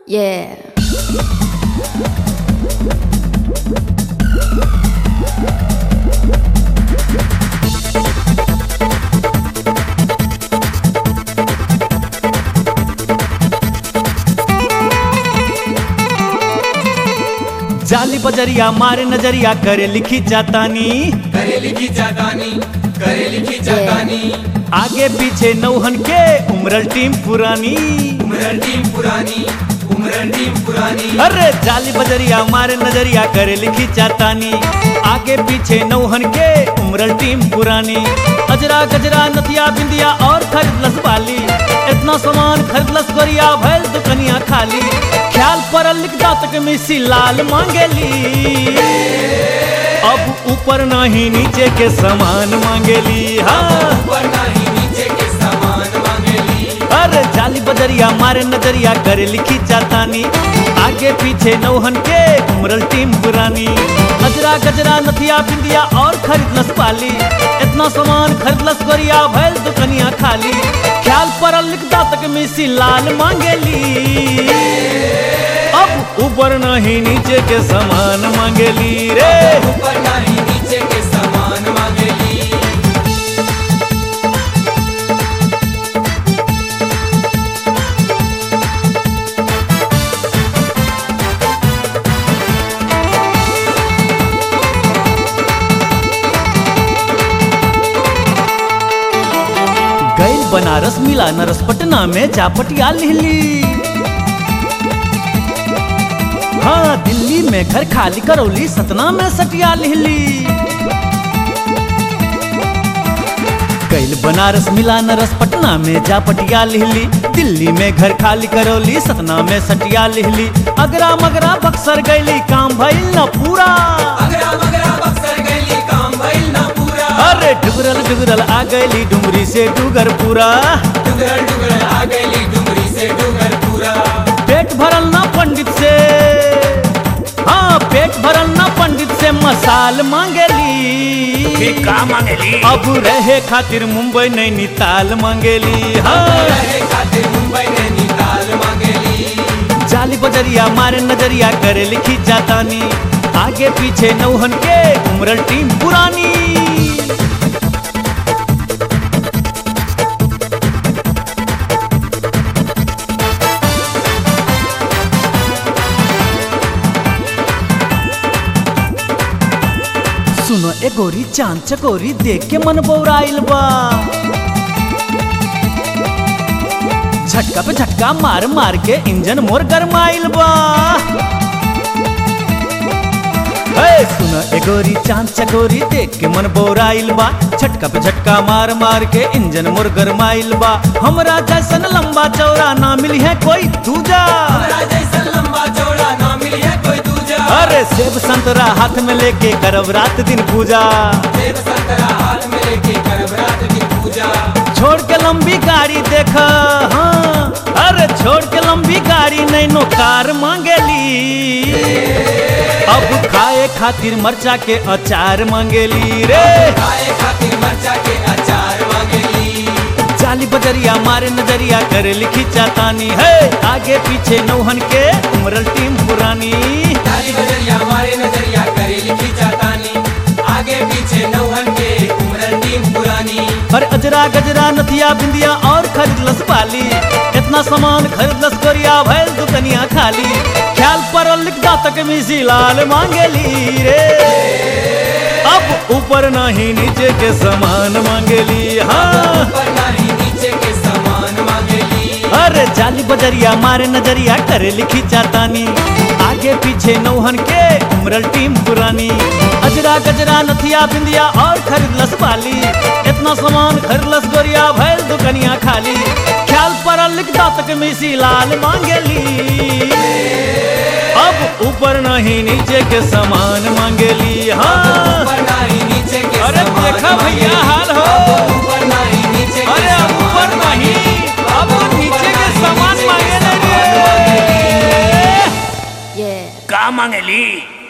Yeah. जाली बजरिया मारे नजरिया करे लिखी जातानी करे लिखी जातानी करे लिखी जातानी आगे पीछे नौहन के उमरल टीम पुरानी उमरन टीम पुरानी उमरन टीम पुरानी अरे जाली बजरिया मारे नजरिया करे लिखी जातानी आगे पीछे नौहन के उमरल टीम पुरानी अजरा गजरा नथिया बिंदिया और खरीदलस बाली इतना सामान खरीदलस गोरिया भैल दुकनिया खाली ख्याल परल लिख जात के मिसी लाल मांगेली अब ऊपर नहीं नीचे के सामान मांगेली हाँ ऊपर नाही नीचे के सामान मांगेली अरे जाली बजरिया मारे नजरिया करे लिखी जातानी आगे पीछे नौहन के उमरल टीम पुरानी गजरा गजरा नथिया बिंदिया और खरीदलस पाली इतना सामान खरीदलस गोरिया भैल दुकनिया खाली ख्याल परल लिख तक मिसी लाल मांगेली अब ऊपर नहीं नीचे के सामान मांगेली रे ऊपर नाही नीचे के सामान मांगेली गैल बनारस मिला नरस पटना में चापटिया लिहली हाँ दिल्ली में घर खाली करौली सतना में सटिया लिहली गैल बनारस मिला नरस पटना में जा पटिया लिहली दिल्ली में घर खाली करौली सतना में सटिया लिहली अगरा मगरा बक्सर गैली काम भइल न पूरा अगरा मगरा बक्सर गैली काम भइल ना पूरा अरे डुगरल डुगरल आ गैली डुमरी से डुगर पूरा डुगरल डुगरल आ गैली डुमरी से डुगर पूरा पेट भरल ना पंडित से हाँ पेट भरल ना पंडित से मसाल मांगेली का मांगेली अब रहे खातिर मुंबई नैनीताल मांगेली हाँ रहे खातिर मुंबई नैनीताल मांगेली जाली बजरिया मारे नजरिया करे लिखी जातानी आगे पीछे नौहन के उमरल टीम पुरानी सुनो ए गोरी चांद चकोरी देख के मन बौराइल बा झटका पे झटका मार मार के इंजन मोर गरमाइल बा हे सुनो ए गोरी चांद चकोरी देख के मन बौराइल बा झटका पे झटका मार मार के इंजन मोर गरमाइल बा हमरा जैसन लंबा चौड़ा ना मिली है कोई दूजा हमरा जैसा लंबा चौड़ा ना मिली है कोई दूजा अरे सेब संतरा हाथ में लेके करब रात दिन पूजा देव संतरा हाथ में लेके करब रात की पूजा छोड़ के लंबी गाड़ी देख हाँ अरे छोड़ के लंबी गाड़ी नैनो कार मांगेली अब खाए खातिर मरचा के अचार मांगेली रे खाए खातिर मरचा के अचार मांगेली जाली बजरिया मारे नजरिया करे लिखी चातानी है आगे पीछे नौहन के उमरल टीम पुरानी ताली बजरिया मारे नजरिया करे लिखी जातानी आगे पीछे नौहन के उमरन टीम पुरानी अरे अजरा गजरा नथिया बिंदिया और खरीदलस पाली इतना सामान खरीदलस कोरिया भैल दुकनिया खाली ख्याल परल लिख तक मिसी लाल मांगेली रे अब ऊपर नहीं नीचे के सामान मांगेली हाँ ऊपर नाही नीचे के सामान मांगेली अरे जाली बजरिया मारे नजरिया करे लिखी जातानी आगे पीछे नौहन के उमरल टीम पुरानी अजरा गजरा नथिया बिंदिया और खरीदलस बाली इतना सामान खरीदलस गोरिया भैल दुकनिया खाली ख्याल परल लिख तक मिसी लाल मांगेली अब ऊपर नहीं नीचे के सामान मांगेली हाँ ऊपर नाही नीचे के अरे सामान देखा भैया मांगेली। हाल हो ऊपर नाही नीचे के अरे अब सामान ऊपर नहीं मांगेली। अब नीचे के सामान नीचे के मांगे सामान रे Yeah. का मांगेली